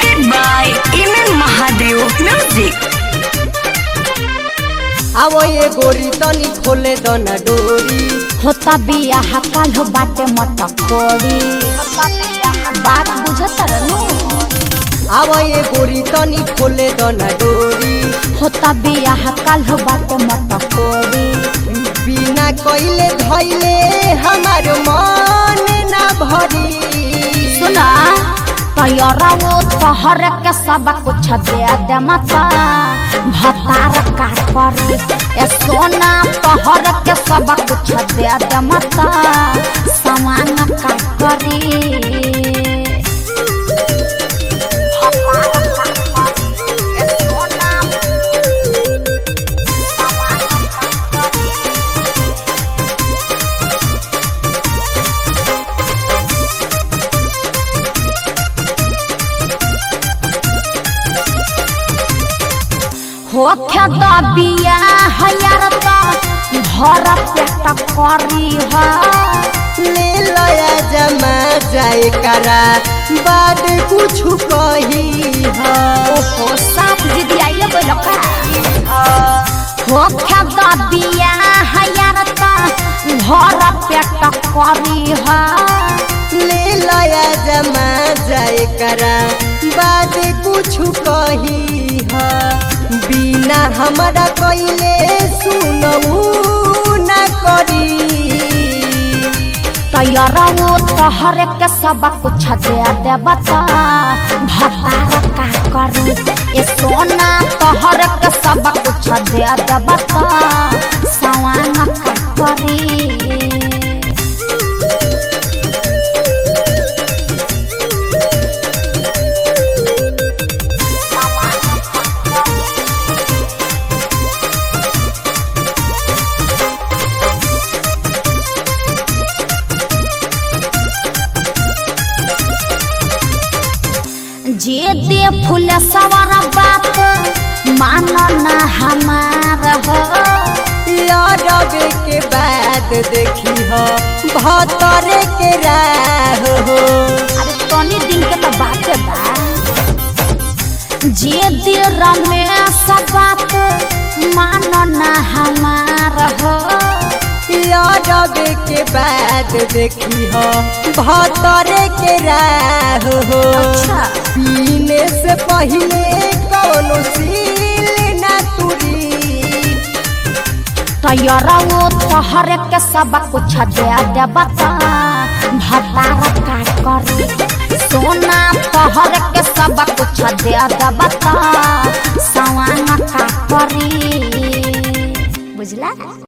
presented by Iman Mahadev Music. आवो ये गोरी तनी खोले दो ना डोरी होता बियाह काल हो बाटे मत कोड़ी बात बुझत रहनु आवो ये गोरी तनी खोले दो ना डोरी होता बियाह काल हो बाटे मत कोड़ी बिना कोइले धइले हमार मन ना भरी सुना तैयारा वो तोहर के सब कुछ दे दे मता भतार का करी ए सोना तोहर के सब कुछ दे दे मता सामान का करी भतार का करी, ए सोना होखे दबिया हयार त भर पेट करी ह ले लया जमा जाए करा बाद कुछ कही हा ओहो साफ जिदी आइए बोलो का होखे दबिया हयार त भर पेट करी ह ले लया जमा जाए करा बाद कुछ कही हा बिना हमारा कइले सुनऊ ना करी तैयार वो तोहर के सब कुछ दे दे बता भतार का करी ए सोना तोहर के सब कुछ दे दे बता सवान का करी जे दे फूल सवार बात मानो ना हमार हो लड़बे के बाद देखी हो भतरे के राह हो अरे तनी दिन के तो बात बा जे दे रमेश बात मानो ना हमार हो लड़बे के बाद देखी हो भतरे के राह हो अच्छा पीने से पहले कौनो सील ना तुरी तैयार वो तोहर के सब कुछ दे दे बता भतार का करी सोना तोहर के सब कुछ दे दे बता सवान का करी बुझला